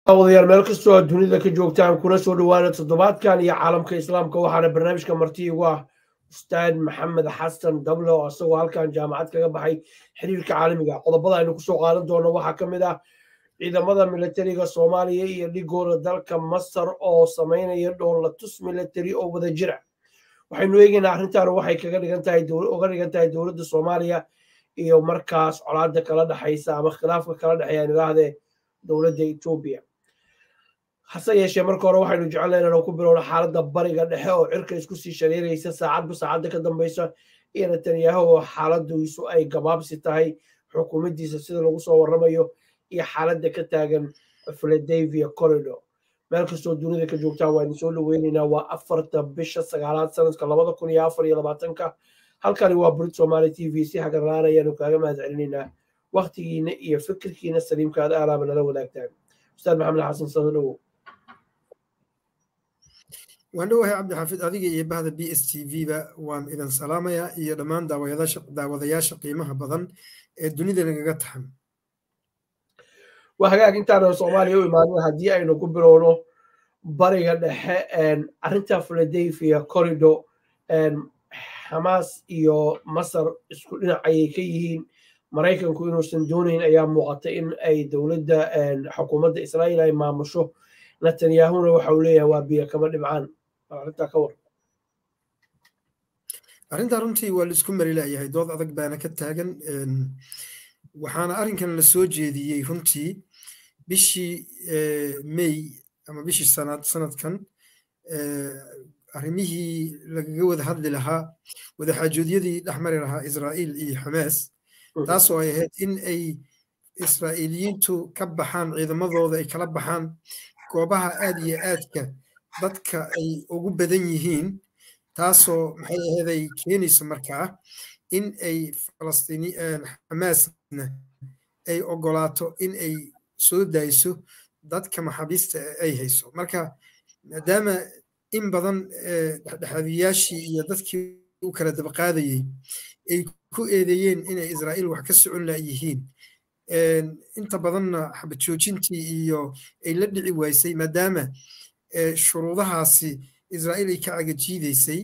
wadayaal meel kastoo aad dunida ka joogtaan kuna soo dhowaana toddobaadkan iyo caalamka islaamka waxaana barnaamijka marti igu ah ustaad maxamed xasan dable oo isagoo halkan jaamacad kaga baxay xiriirka caalamiga qodobada aynu kusoo qaadan doono waxaa ka mid ah ciidamada militariga soomaaliya iyo dhigooda dalka masar oo samaynaya dhoolatus militari oo wada jira waxaynu eegaynaa arrintan waxay kaga dhigan tahay uga dhigan tahay dowladda soomaaliya iyo markaas colaada kala dhexaysa ama khilaafka kala dhexeeya nidaahdee dowladda etoobiya hase yeeshee marka hore waxaynu jecelnayn inaan ku bilowno xaaladda bariga dhexe oo cirka isku sii shareeraysa saacadba saacadda ka dambaysa iyo netanyahu oo xaaladiisu ay gabaabsi tahay xukuumaddiisa sida lagu soo warramayo iyo xaaladda ka taagan philadelphia corridor meel kastoo dunida ka joogtaan waa idin soo dhoweynaynaa waa afarta bisha sagaalaad sanadka labada kun iyo afar iyo labaatanka halkani waa burid somaali t v si hagarlaan ayaanu kaaga mahad celinaynaa waktigiina iyo fikirkiina saliimka aad aalaaba nala wadaagtaan ustaad maxamed xasan sado dhowow waan dhowahay cabdixaafid adiga iyo bahda b s t v ba waan idin salaamayaa iyo dhammaan daawadayaasha qiimaha badan ee dunida nagaga taxan waa hagaag intaanan soomaaliya u imaanin haddii aynu ku bilowno bariga dhexe arrinta philadelphia corridor xamaas iyo masar isku dhinac ayay ka yihiin maraykanku inuusan doonayn ayaa muuqata in ay dowladda xukuumadda israa'iil ay maamusho netanyahuna waxa uu leeyahay waa biyo kama dhibcaan arrintaa ka war arrintaa runtii waa laisku mari laayahay dood adag baana ka taagan waxaana arrinkan la soo jeediyey runtii bishii may ama bishii sanad sanadkan arrimihii lagaga wada hadli lahaa wadaxaajoodyadii dhexmari lahaa israa'iil iyo xamaas taasoo ay ahayd in ay israa'iiliyiintu ka baxaan ciidamadooda ay kala baxaan goobaha aad iyo aadka dadka ay ugu badan yihiin taasoo maxay ahayd ay keenayso markaa in ay falastiini xamaasna ay ogolaato in ay soo dayso dadka maxaabiista ay hayso marka maadaama in badan dhexdhexaadiyaashii iyo dadkii u kala dabaqaadayey ay ku eedeeyeen inay israa'iil wax ka socon laayihiin inta badanna xabad joojintii iyo ay la dhici waysay maadaama shuruudahaasi israa'iil ay ka cagajiidaysay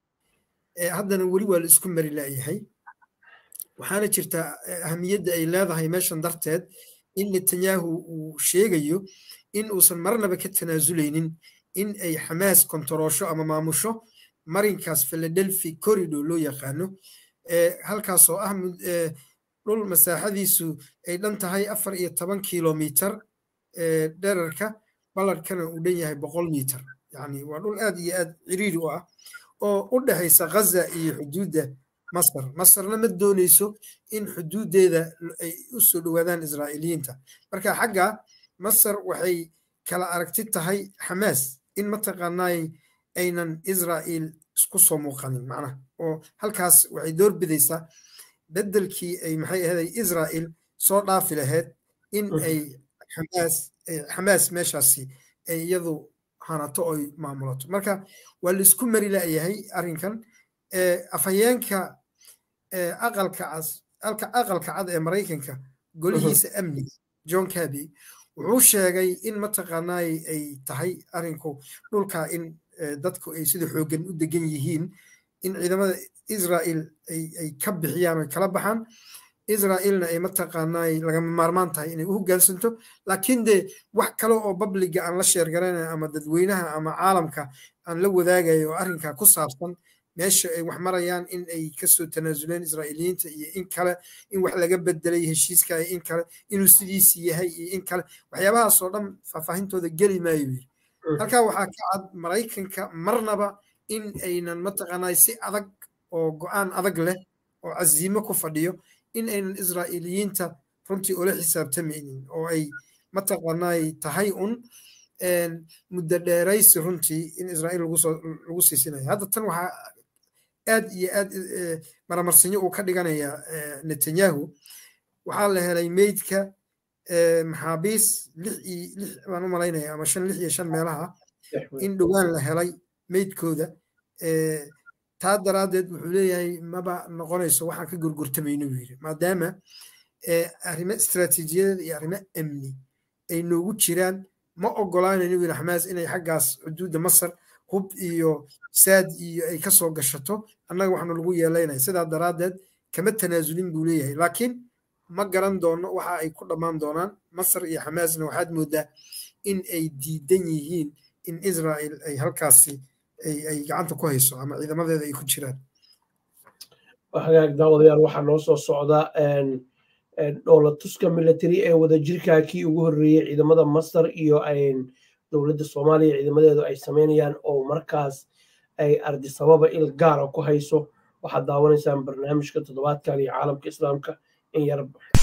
haddana weli waa la isku mari laayahay waxaana jirta ahamiyadda ay leedahay meeshan darteed in netanyahu uu sheegayo in uusan marnaba ka tanaasuleynin in ay xamaas kontaroosho ama maamusho marinkaas philadelphia corridor loo yaqaano halkaasoo ah dhul masaaxadiisu ay dhan tahay afar iyo toban kilomitar dherarka ballarkana uu dhan yahay boqol mitar yani waa dhul aad iyo aad ciriiri u ah oo u dhexaysa ghaza iyo xuduudda masar masarna ma dooneyso in xuduuddeeda ay u soo dhowaadaan israa'iiliyiinta marka xagga masar waxay kala aragti tahay xamaas in mataqaanaay aynan israa'iil isku soo muuqanin macnaha oo halkaas waxay door bidaysaa beddelkii ay maxay ahaday israa'iil soo dhaafi lahayd in ay xamaas xamaas meeshaasi ay iyadu hanato oy maamulato marka waa laisku mari la'yahay arrinkan afhayeenka aqalka cas aqalka cad ee maraykanka golihiisa amniga john caby wuxuu sheegay in mataqaanaay ay tahay arrinku dhulka in dadku ay sida xooggan u degan yihiin in ciidamada israa'iil ay ka bixiyaan oy kala baxaan israa'iilna ay mataqaanaay lagama maarmaan tahay inay u hoggaansanto laakiin dee wax kale oo babliga aan la sheergaranayo ama dadweynaha ama caalamka aan la wadaagayo oo arrinkaa ku saabsan meesha ay wax marayaan in ay kasoo tanaasuleen israa'iiliyiinta iyo in kale in wax laga bedelay heshiiska iyo in kale inuu sidiisi yahay iyo in kale waxyaabahaasoo dhan faahfaahintooda geli maayo yiri halkaa waxaa ka cad maraykanka marnaba in aynan mataqaanaa si adag oo go-aan adag leh oo casiimo ku fadhiyo in aynan israa'iiliyiinta runtii ula xisaabtamaynin oo ay mataqaanaay tahay un muddo dheeraysi runtii in israa'iil lagu siisinayo hadda tan waxaa aad iyo aad maramarsinyo uu ka dhiganaya netanyahu waxaa la helay meydka maxaabiis lix iyo lix baan u malaynaya ama shan lix iyo shan meelaha in dhowaan la helay meydkooda taa daraaddeed wuxuu leeyahay maba noqonayso waxaan ka gurgurtamayno buu yidhi maadaama arrimo istiraatiijiyadeed iyo arrimo amni ay noogu jiraan ma ogolaanayno wiil xamaas inay xaggaas xuduudda masar hub iyo saad iyo ay ka soo gashato annaga waxaanu lagu yeelaynaya sidaa daraaddeed kama tanaasulin buu leeyahay laakiin ma garan doono waxa ay ku dhammaan doonaan masar iyo xamaasna waxaad moodaa in ay diidan yihiin in israel ay halkaasi ay gacanta ku hayso ama ciidamadeeda ay ku jiraan hagaag daawadayaal waxaa noo soo socda dhoolatuska military ee wadajirka kii ugu horreeyey ciidamada masar iyo dowladda soomaaliya ciidamadeedu ay sameynayaan oo markaas ay ardisababa il gaara ku hayso waxaad daawanaysaan barnaamijka toddobaadkan iyo caalamka islaamka in yar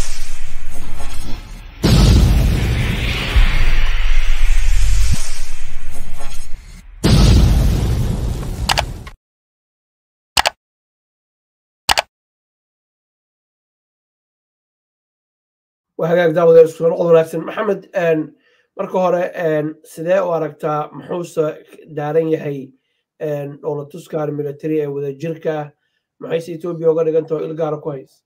waa hagaag daawadeer isku noqod wanaagsan maxamed marka hore sidee u aragtaa muxuuse daaran yahay dhoolatuskan military ee wadajirka ah maxayse etoobiya uga dhigantaho il gaara ku haysa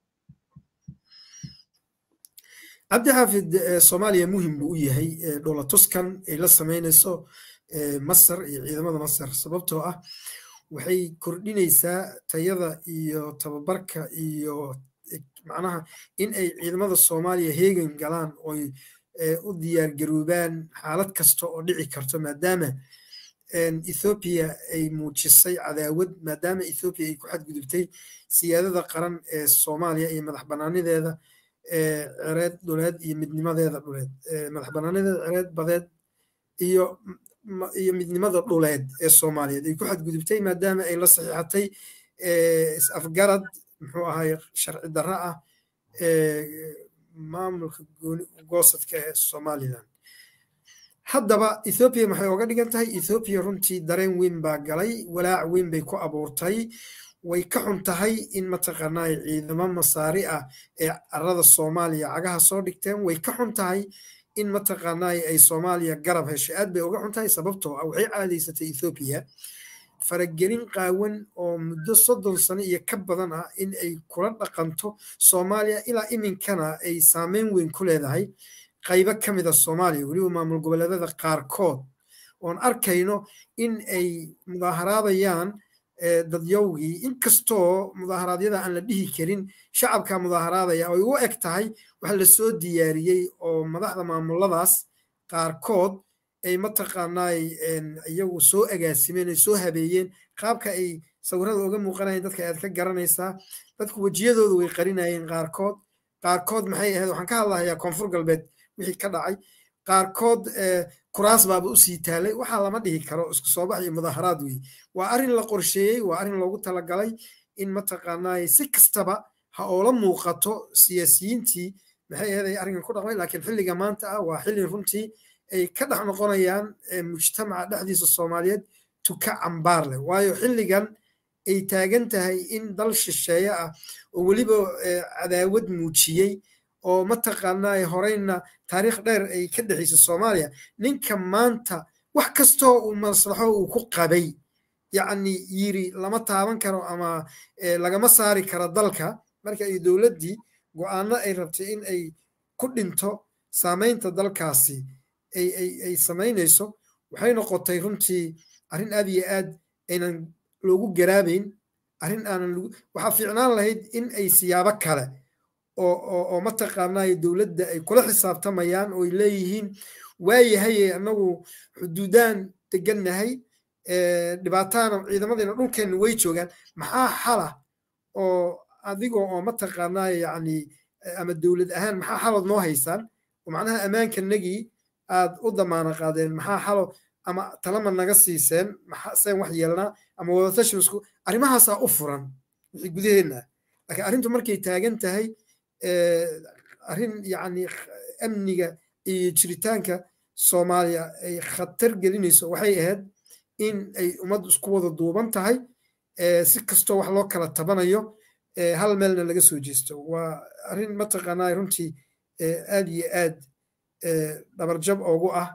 cabdi xaafid soomaaliya muhim buu u yahay dhoolatuskan ay la sameynayso masar iyo ciidamada masar sababtoo ah waxay kordhinaysaa tayada iyo tababarka iyo macnaha in ay ciidamada soomaaliya heegan galaan oy u diyaargaroobaan xaalad kasta oo dhici karto maadaama ethoobiya ay muujisay cadaawad maadaama ethoobiya ay ku xadgudubtay siyaadada qaran ee soomaaliya iyo madax banaanideeda cereed dhuleed iyo midnimadeeda dhuleed madax banaanideeda cereed badeed iyo iyo midnimada dhuleed ee soomaaliyeed ay ku xadgudubtay maadaama ay la saxiixatay is-afgarad muxuu ahay sharci darro ah maamulka goosadka ee somalilan haddaba ethoobiya maxay oga dhigan tahay ethoobiya runtii dareen weyn baa galay walaac weyn bay ku abuurtay way ka xun tahay in mataqaanaa ciidamo masaari ah ee carada soomaaliya cagaha soo dhigteen way ka xun tahay in mataqaanaa ay soomaaliya garab heshay aad bay uga xun tahay sababtoo ah waxay caadaysatay ethoobiya faragelin qaawan oo muddo soddon sano iyo ka badan ah in ay kula dhaqanto soomaaliya ilaa iminkana ay saameyn weyn ku leedahay qaybo ka mida soomaaliya weliba maamul goboleedada qaarkood oon arkayno in ay mudaaharaadayaan dadyowgii inkastoo mudaaharaadyada aan la dhihi karin shacabka mudaaharaadaya ay u eg tahay waxa la soo diyaariyey oo madaxda maamuladaas qaarkood ay mataqaanaay iyagu soo agaasimeen ay soo habeeyeen qaabka ay sawirada uga muuqanayeen dadka aad ka garanaysaa dadku wejiyadooda way qarinayeen qaarkood qaarkood maxay ahayd waxaan ka hadlahayaa koonfur galbeed wixii ka dhacay qaarkood kuraas baaba usii taalay waxaa lama dhihi karo isku soo bax iyo mudaaharaad wey waa arrin la qorsheeyey waa arrin loogu talagalay in mataqaanaay si kastaba ha oola muuqato siyaasiyiintii maxay ahayd ay arrinkan ku dhaqmay laakiin xilliga maanta ah waa xilli runtii ay ka dhex noqonayaan mujtamaca dhexdiisa soomaaliyeed tuka cambaar leh waayo xilligan ay taagan tahay in dal shisheeye ah oo weliba cadaawad muujiyey oo mataqaanaa horeyna taariikh dheer ay ka dhexaysa soomaaliya ninka maanta wax kastoo uu maslaxo uu ku qabay yacni yiri lama taaban karo ama lagama saari karo dalka marka ay dowladdii go'aano ay rabtay in ay ku dhinto saamaynta dalkaasi ay samaynayso waxay noqotay runtii arrin aad iyo aad aynan loogu garaabayn arrin aanan waxaa fiicnaan lahayd in ay siyaabo kale oo mataqaanaa dowladda ay kula xisaabtamayaan oo ay leeyihiin waayahaye annagu xuduudaan degannahay dhibaataana ciidamadeena dhulkeenna way joogaan maxaa xala oo adigoo oo mataqaanaa yacni ama dowlad ahaan maxaa xalood noo haysaan oo macnaha ammaankanagii aad u damaana qaadeen maxaa xalo ama talama naga siiseen maxaseen wax yeelnaa ama wadatashimisku arrimahaasaa u furan wixii gudaheenna laakiin arrintu markay taagan tahay arrin yacni amniga iyo jiritaanka soomaaliya ay khatar gelinayso waxay ahayd in ay ummaddu isku wada duuban tahay si kastoo wax loo kala tabanayo hal meelna laga soo jeesto waa arrin mataqaanaa runtii aad iyo aad dhabarjab oogu ah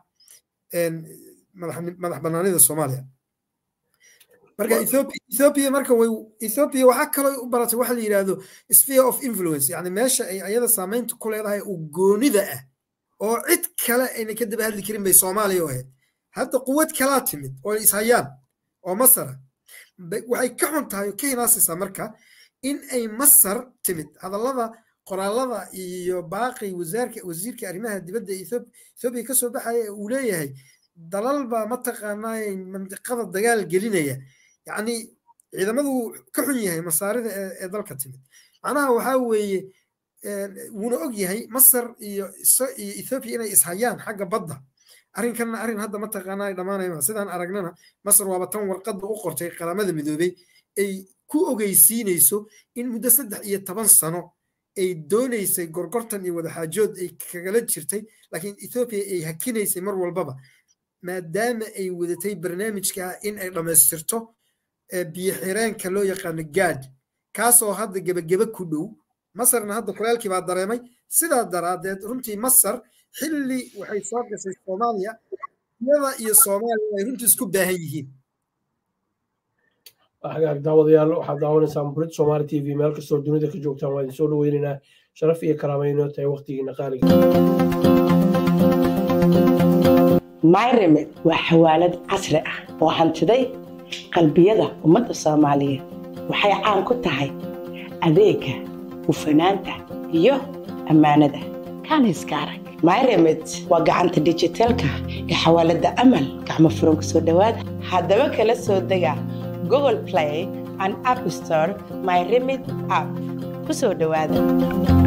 madax banaanida soomaaliya marka ethiopia marka way ethiopia waxaa kaloo u baratay waxa la yidhahdo sphere of influence yani meesha ay ayada saamaynta ku leedahay u goonida ah oo cid kale ayna ka daba hadli karin bay soomaaliya u ahayd hadda quwad kalaa timid oo ishayaan oo masara waxay ka xun tahay oo ka hinaasaysaa marka in ay masar timid hadallada qoraalada iyo baaqi wasaarka wasiirka arrimaha dibadda ethoobiya kasoo baxaya uu leeyahay dalalba mataqaanaa mandiqada dagaal gelinaya yacni ciidamadu ka xun yahay masaarida ee dalka timid macnaha waxaa weeye wuuna og yahay masar iyo iyo ethoobiya inay ishayaan xagga badda arrinkanna arrin hadda mataqaanaa ay dhammaanayma sidaan aragnana masar waaba tan warqadda u qortay qaramada midoobey ay ku ogeysiinayso in muddo saddex iyo toban sano ay doonaysay gorgortan iyo wadaxaajood ay kagala jirtay laakiin ethoobiya ay hakinaysay mar walbaba maadaama ay wadatay barnaamijka in ay dhammaystirto biyo xireenka loo yaqaano gaad kaasoo hadda gebagebe ku dhow masarna hadda kulaalkii baa dareemay sidaa daraadeed runtii masar xilli waxay soo gashay soomaaliya iyada iyo soomaaliya ay runtii isku baahan yihiin hagaag daawadayaal waxaad daawanaysaan burid somaali t v meel kastoo dunida ka joogtaan waa idin soo dhaweynaynaa sharaf iyo karaamayno tahay waqtigiina qaaliga myremed waa xawaalad casri ah oo hantiday qalbiyada ummadda soomaaliyeed waxay caan ku tahay adeega hufanaanta iyo ammaanada kaaniska arag myremed waa gacanta dijitaalka ee xawaaladda amal gacmo furan ku soo dhowaada haddaba kala soo dega google play and app store my remit app ku soo dhowaada